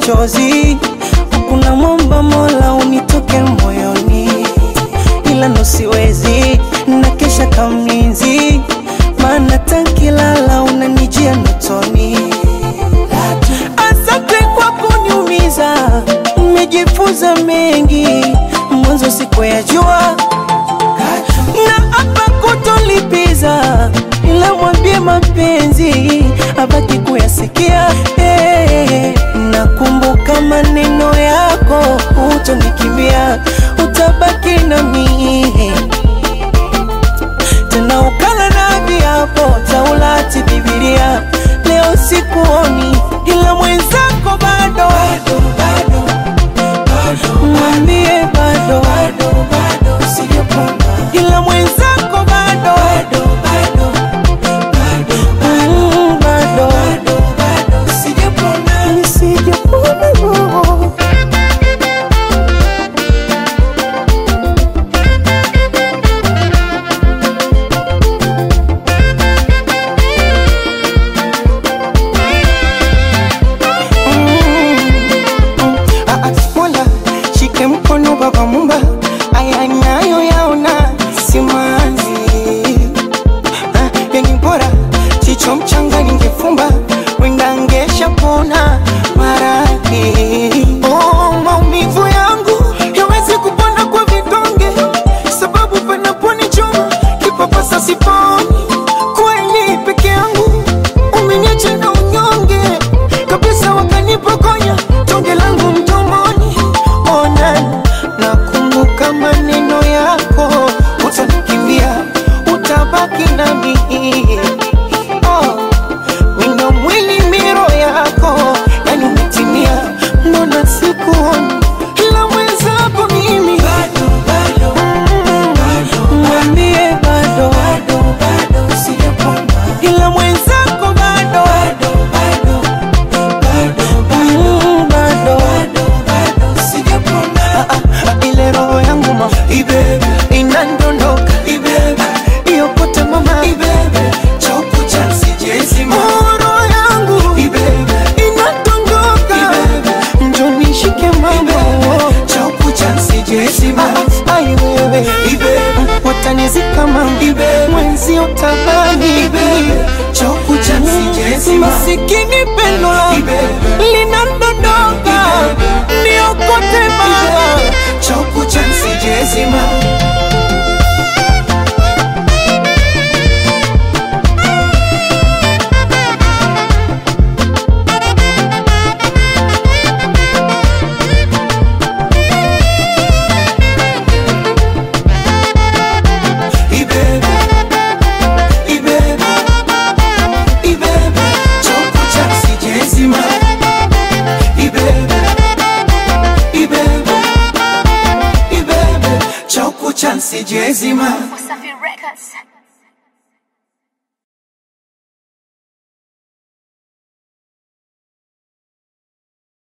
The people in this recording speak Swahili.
machozi, kuna mwomba Mola unitoke moyoni, ila ndo siwezi na kesha kamlinzi, maana tankilala unanijia ndotoni. Asante kwa kuniumiza, nimejifunza mengi, mwanzo sikuyajua na hapa kutolipiza, ila mwambie mapenzi abaki kuyasikia. Hey, nakumbuka maneno yako, utonikimbia, utabaki nami tena ukala na viapo Taurati, Biblia. Leo sikuoni, ila mwenzako bado, mwambie bado, ila mwenzako bado, Mm, bado, nisijapona roho. Ah, ah, Mola shike mkono baba mumba, aya nayo yaona simanzi. Ah, yani bora chicho mchanga ningefumba, wenda ngesha pona maradhi. Oh, maumivu yangu yawezi kupona kwa vidonge, sababu panaponichoma kipapasa siponi. Kweli peke yangu umeniacha na unyonge kabisa, wakanipokonya tonge langu mdomoni. Ona, nakumbuka maneno yako, utanikimbia, utabaki nami. Oh, wino mwili miro yako, yani umetimia, mbona sikuoni ila mwenzako mimi Mm, mwambie bado, ila mwenzako bado, Mm, bado. Ah, ah, ah, ile roho yangu ma inandondoka iyokote mama Oh, roho yangu inandondoka njo nishike mama Ah, ai wewe watanizika mama mwenzi utabani masikini pendo langu linandondoka niokote mama Sijezima Wasafi Records.